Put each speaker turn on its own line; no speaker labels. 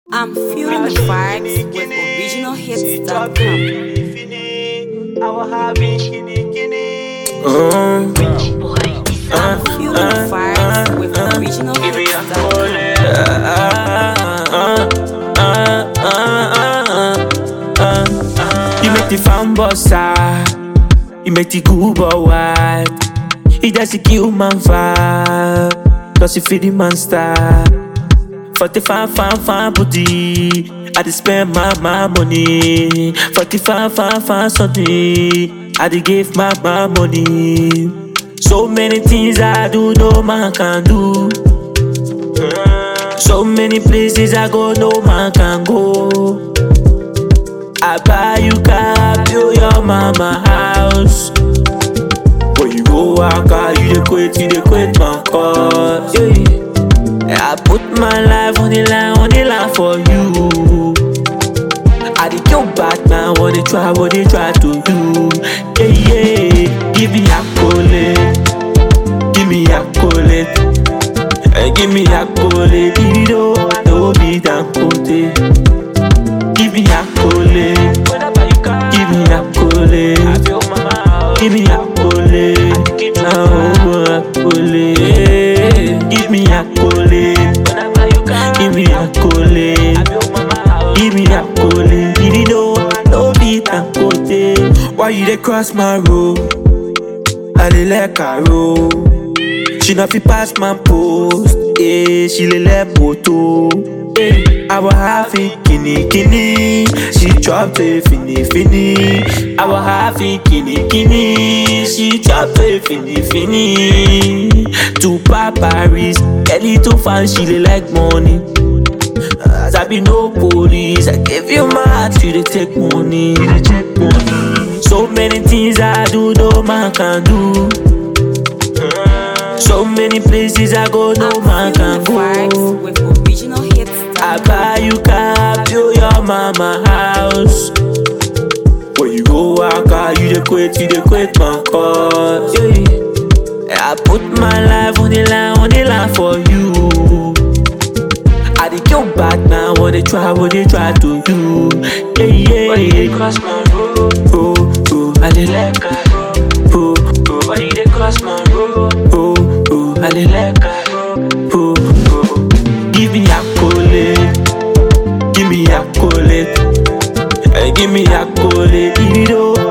I'm feeling the vibes with originalhits.com.
Mm,
I'm feeling the vibes with originalhits.com.
You make the fan bossa, you make the cool boy white. You just a kill man vibe, cause you feel the monster. 45 fan fan booty, I dey spend my my money. 45 fan fan something, I dey give my my money. So many things I do, no man can do. So many places I go, no man can go. I buy you car, build your mama house. When you go walk out, you dey quit, you dey quit my cause. Yeah. I put my life on the line, on the line for you. I dey kill back now, what they try, what they try to do. Yeah, yeah. Give me accolade, give me accolade, hey, give me accolade. You know I know be that Give me accolade, give me accolade, give me accolade, oh accolade. Give me accolade, give me accolade, give me accolade. You know I know be that Why you dey cross my road? I dey like her roll. She not fi pass my post, yeah. She le let photo. Yeah. I was happy kini kini. She dropped a fini fini. I was happy kini kini. She dropped a fini fini. To Paris, Kelly to fan, she dey like money. As I be no police, I give you my heart, you dey take money. You dey take money. So many things I do, no man can do. So many places I go, no man
Feeling
can
the vibes
go.
with originalhits.com.
I buy you car, build your mama house. When you go walk out, you dey quit, you dey quit my cause. Yeah. I put my life on the line, on the line for you. I dey kill back now, what they try, what they try to do. Yeah, yeah. cross my road, oh, oh, I dey like her, oh, oh. Why you dey cross my road, oh, oh, I dey like her, oh, oh. Give me accolade, give me accolade, hey, give me accolade. You know